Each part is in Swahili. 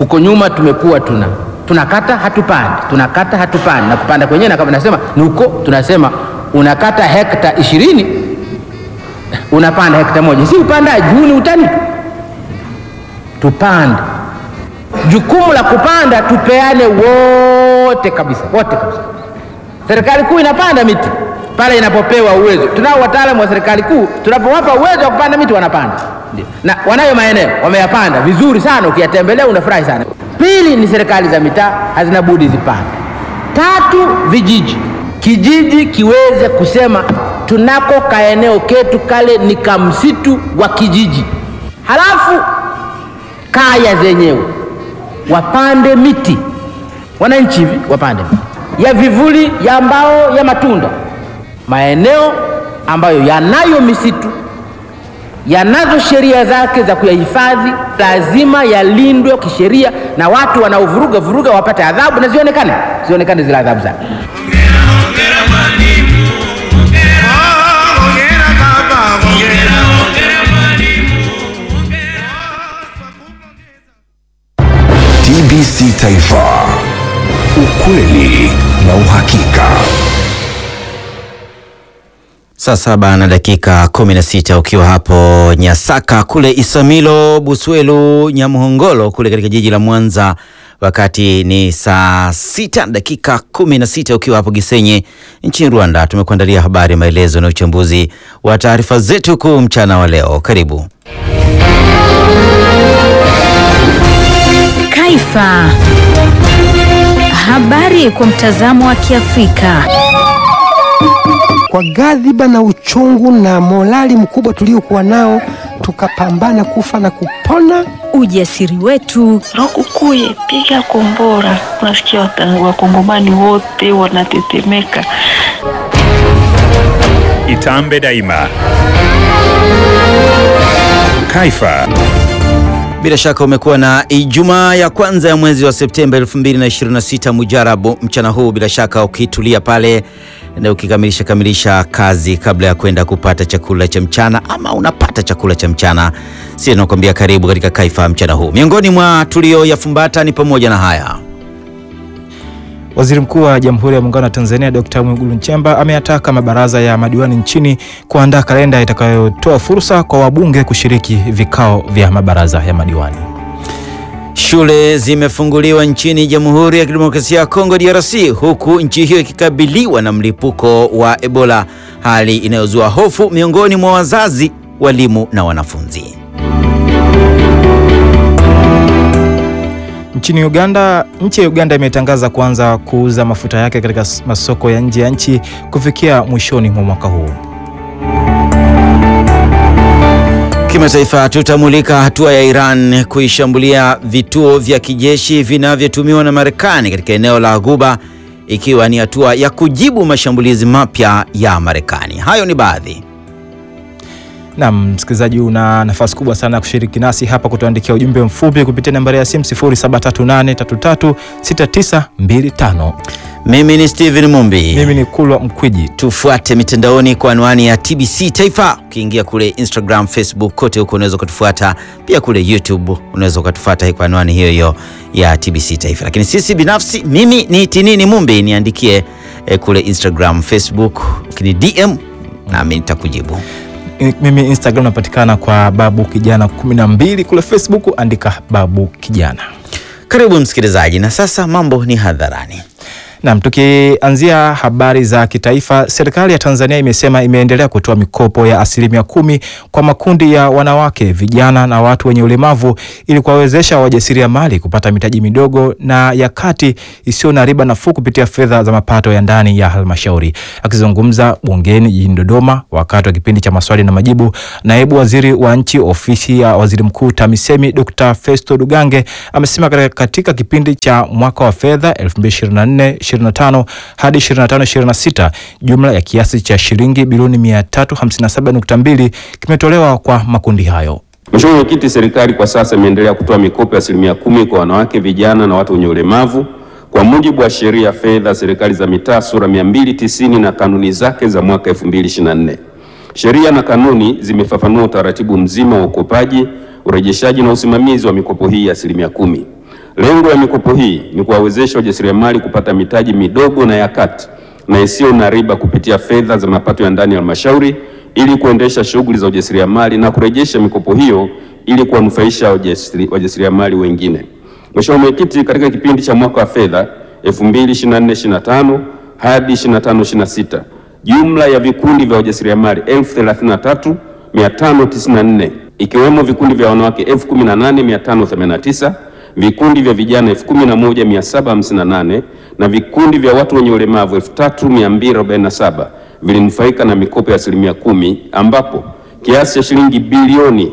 Huko nyuma tumekuwa tuna tunakata hatupandi, tunakata hatupandi, na kupanda kwenyewe na kama nasema ni huko, tunasema unakata hekta ishirini unapanda hekta moja, si upandaji huu, ni utani tu. Tupande, jukumu la kupanda tupeane wote kabisa, wote kabisa. Serikali kuu inapanda miti pale inapopewa uwezo. Tunao wataalamu wa serikali kuu, tunapowapa uwezo wa kupanda miti wanapanda, ndio, na wanayo maeneo wameyapanda vizuri sana, ukiyatembelea unafurahi sana. Pili ni serikali za mitaa hazina budi zipande. Tatu, vijiji, kijiji kiweze kusema tunako kaeneo ketu kale ni kamsitu wa kijiji, halafu kaya zenyewe wapande miti, wananchi hivi wapande miti ya vivuli, ya mbao, ya matunda. Maeneo ambayo yanayo misitu yanazo sheria zake za kuyahifadhi, lazima yalindwe kisheria, na watu wanaovuruga vuruga wapate adhabu na zionekane, zionekane zile adhabu zake. TBC Taifa, ukweli na uhakika. Saa saba na dakika kumi na sita ukiwa hapo Nyasaka kule Isamilo, Buswelu, Nyamhongolo kule katika jiji la Mwanza, wakati ni saa sita na dakika kumi na sita ukiwa hapo Gisenyi nchini Rwanda. Tumekuandalia habari, maelezo na uchambuzi wa taarifa zetu kuu mchana wa leo. Karibu. Kaifa. Habari kwa mtazamo wa Kiafrika. Kwa ghadhiba na uchungu na morali mkubwa tuliokuwa nao, tukapambana kufa na kupona. Ujasiri wetu, Rokukuye, piga kombora. Unasikia wata- wakongomani wote wanatetemeka. Itambe daima. Kaifa. Bila shaka umekuwa na Ijumaa ya kwanza ya mwezi wa Septemba 2026 mujarabu mchana huu, bila shaka ukitulia pale na ukikamilisha kamilisha kazi kabla ya kwenda kupata chakula cha mchana, ama unapata chakula cha mchana, si nakwambia karibu katika Kaifa mchana huu. Miongoni mwa tulioyafumbata ni pamoja na haya. Waziri Mkuu wa Jamhuri ya Muungano wa Tanzania Dkt. Mwigulu Nchemba ameyataka mabaraza ya madiwani nchini kuandaa kalenda itakayotoa fursa kwa wabunge kushiriki vikao vya mabaraza ya madiwani. Shule zimefunguliwa nchini Jamhuri ya Kidemokrasia ya Kongo DRC, huku nchi hiyo ikikabiliwa na mlipuko wa Ebola, hali inayozua hofu miongoni mwa wazazi, walimu na wanafunzi. Nchini Uganda, nchi ya Uganda imetangaza kuanza kuuza mafuta yake katika s- masoko ya nje ya nchi kufikia mwishoni mwa mwaka huu. Kimataifa, tutamulika hatua ya Iran kuishambulia vituo vya kijeshi vinavyotumiwa na Marekani katika eneo la Ghuba, ikiwa ni hatua ya kujibu mashambulizi mapya ya Marekani. Hayo ni baadhi. Naam, msikilizaji, una nafasi kubwa sana ya kushiriki nasi hapa, kutuandikia ujumbe mfupi kupitia nambari ya simu 0738336925. Mimi ni Steven Mumbi. Mimi ni Kulwa Mkwiji. Tufuate mitandaoni kwa anwani ya TBC Taifa. Ukiingia kule Instagram, Facebook, kote huko unaweza ukatufuata. Pia kule YouTube unaweza ukatufuata kwa anwani hiyo hiyo ya TBC Taifa. Lakini sisi binafsi, mimi ni Tinini Mumbi, niandikie eh, kule Instagram, Facebook, ukini DM nami nitakujibu. Mimi Instagram napatikana kwa Babu Kijana 12, kule Facebook andika Babu Kijana. Karibu msikilizaji, na sasa mambo ni hadharani. Naam, tukianzia habari za kitaifa, serikali ya Tanzania imesema imeendelea kutoa mikopo ya asilimia kumi kwa makundi ya wanawake, vijana na watu wenye ulemavu ili kuwawezesha wajasiriamali kupata mitaji midogo na ya kati isiyo na riba nafuu kupitia fedha za mapato ya ndani ya halmashauri. Akizungumza bungeni jijini Dodoma wakati wa kipindi cha maswali na majibu, naibu waziri wa nchi ofisi ya waziri mkuu TAMISEMI Dr. Festo Dugange amesema katika, katika kipindi cha mwaka wa fedha 2024 25 hadi 25 26 jumla ya kiasi cha shilingi bilioni 357.2 kimetolewa kwa makundi hayo. Mheshimiwa Mwenyekiti, serikali kwa sasa imeendelea kutoa mikopo ya asilimia kumi kwa wanawake, vijana na watu wenye ulemavu kwa mujibu wa sheria ya fedha serikali za mitaa sura 290 na kanuni zake za mwaka 2024. Sheria na kanuni zimefafanua utaratibu mzima wa ukopaji, urejeshaji na usimamizi wa mikopo hii ya asilimia kumi. Lengo la mikopo hii ni kuwawezesha wajasiriamali kupata mitaji midogo na ya kati na isiyo na riba kupitia fedha za mapato ya ndani ya halmashauri ili kuendesha shughuli za ujasiriamali na kurejesha mikopo hiyo ili kuwanufaisha wajasiri- wajasiriamali wengine. Mheshimiwa Mwenyekiti, katika kipindi cha mwaka wa fedha 2024/25 hadi 25/26 jumla ya vikundi vya wajasiriamali 1033,594 ikiwemo vikundi vya wanawake 18,589 vikundi vya vijana 11,758 na vikundi vya watu wenye ulemavu 3,247 vilinufaika na mikopo ya asilimia kumi ambapo kiasi cha shilingi bilioni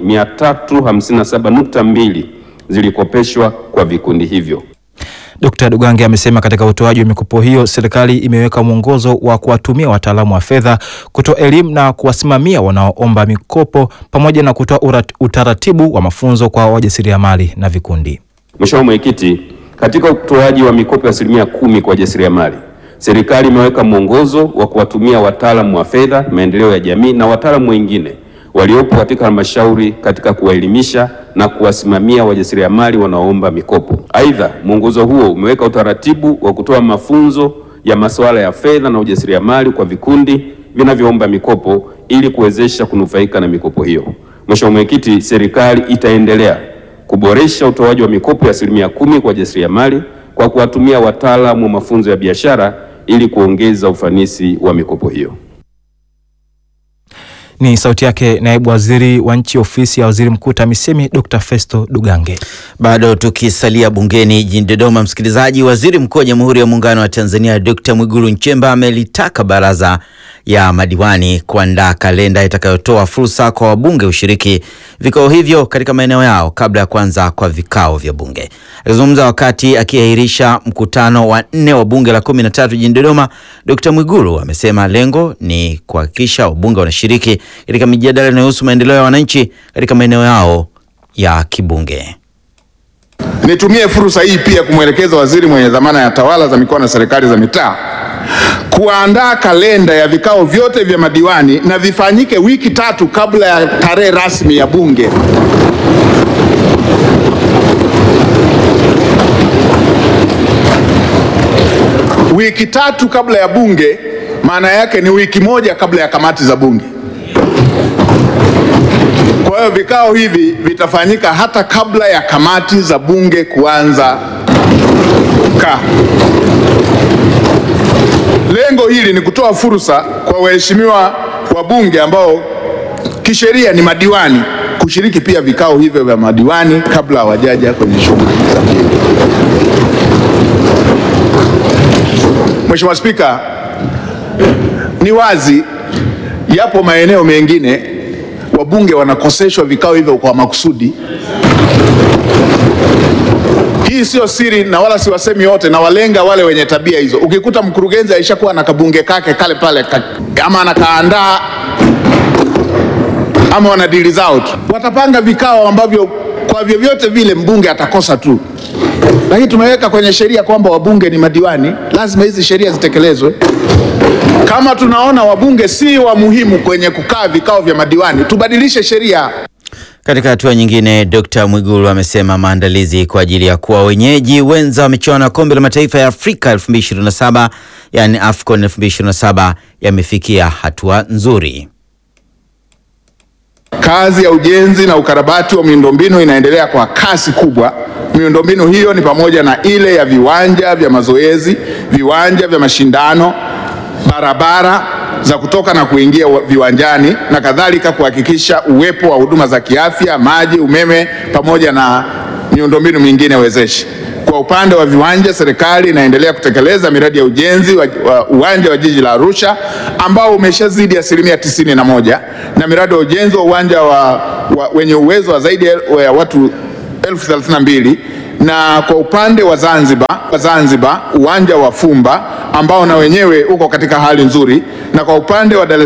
357.2 zilikopeshwa kwa vikundi hivyo. Dkt. Dugange amesema katika utoaji wa mikopo hiyo serikali imeweka mwongozo wa kuwatumia wataalamu wa fedha kutoa elimu na kuwasimamia wanaoomba mikopo pamoja na kutoa urat- utaratibu wa mafunzo kwa wajasiriamali na vikundi. Mheshimiwa Mwenyekiti, katika utoaji wa mikopo ya asilimia kumi kwa wajasiriamali, serikali imeweka mwongozo wa kuwatumia wataalamu wa fedha, maendeleo ya jamii na wataalamu wengine waliopo katika halmashauri katika kuwaelimisha na kuwasimamia wajasiriamali wanaoomba mikopo. Aidha, mwongozo huo umeweka utaratibu wa kutoa mafunzo ya masuala ya fedha na ujasiriamali kwa vikundi vinavyoomba mikopo ili kuwezesha kunufaika na mikopo hiyo. Mheshimiwa Mwenyekiti, serikali itaendelea kuboresha utoaji wa mikopo ya asilimia kumi kwa wajasiriamali kwa kuwatumia wataalamu wa mafunzo ya biashara ili kuongeza ufanisi wa mikopo hiyo. Ni sauti yake naibu waziri wa nchi ofisi ya waziri mkuu TAMISEMI Dr. Festo Dugange. Bado tukisalia bungeni jijini Dodoma, msikilizaji, waziri mkuu wa Jamhuri ya Muungano wa Tanzania Dr. Mwigulu Nchemba amelitaka baraza ya madiwani kuandaa kalenda itakayotoa fursa kwa wabunge kushiriki vikao hivyo katika maeneo yao kabla ya kuanza kwa vikao vya bunge. Akizungumza wakati akiahirisha mkutano wa nne wa bunge la kumi na tatu jijini Dodoma, Dr. Mwigulu amesema lengo ni kuhakikisha wabunge wanashiriki katika mijadala inayohusu maendeleo ya wananchi katika maeneo yao ya kibunge. Nitumie fursa hii pia kumwelekeza waziri mwenye dhamana ya tawala za mikoa na serikali za mitaa kuandaa kalenda ya vikao vyote vya madiwani na vifanyike wiki tatu kabla ya tarehe rasmi ya bunge. Wiki tatu kabla ya bunge, maana yake ni wiki moja kabla ya kamati za bunge. Kwa hiyo vikao hivi vitafanyika hata kabla ya kamati za bunge kuanza kukaa. Lengo hili ni kutoa fursa kwa waheshimiwa wabunge ambao kisheria ni madiwani kushiriki pia vikao hivyo vya madiwani kabla hawajaja kwenye shughuli za bunge. Mheshimiwa Spika, ni wazi yapo maeneo mengine wabunge wanakoseshwa vikao hivyo kwa makusudi. Hii sio siri na wala siwasemi wote, na walenga wale wenye tabia hizo. Ukikuta mkurugenzi aishakuwa na kabunge kake kale pale ka, ama anakaandaa ama wana dili zao tu, watapanga vikao ambavyo kwa vyovyote vile mbunge atakosa tu, lakini tumeweka kwenye sheria kwamba wabunge ni madiwani, lazima hizi sheria zitekelezwe. Kama tunaona wabunge si wa muhimu kwenye kukaa vikao vya madiwani, tubadilishe sheria. Katika hatua nyingine, Dr. Mwigulu amesema maandalizi kwa ajili ya kuwa wenyeji wenza wa michuano ya kombe la mataifa ya Afrika 2027 yani AFCON 2027 yamefikia hatua nzuri. Kazi ya ujenzi na ukarabati wa miundombinu inaendelea kwa kasi kubwa. Miundombinu hiyo ni pamoja na ile ya viwanja vya mazoezi, viwanja vya mashindano, barabara za kutoka na kuingia wa- viwanjani na kadhalika, kuhakikisha uwepo wa huduma za kiafya, maji, umeme pamoja na miundombinu mingine wezeshi. Kwa upande wa viwanja, serikali inaendelea kutekeleza miradi ya ujenzi wa, wa uwanja wa jiji la Arusha ambao umeshazidi asilimia tisini na moja na miradi ya ujenzi wa uwanja wa, wa, wenye uwezo wa zaidi ya watu elfu thelathini na mbili na kwa upande wa Zanzibar, wa Zanzibar uwanja wa Fumba ambao na wenyewe uko katika hali nzuri, na kwa upande wa Dar es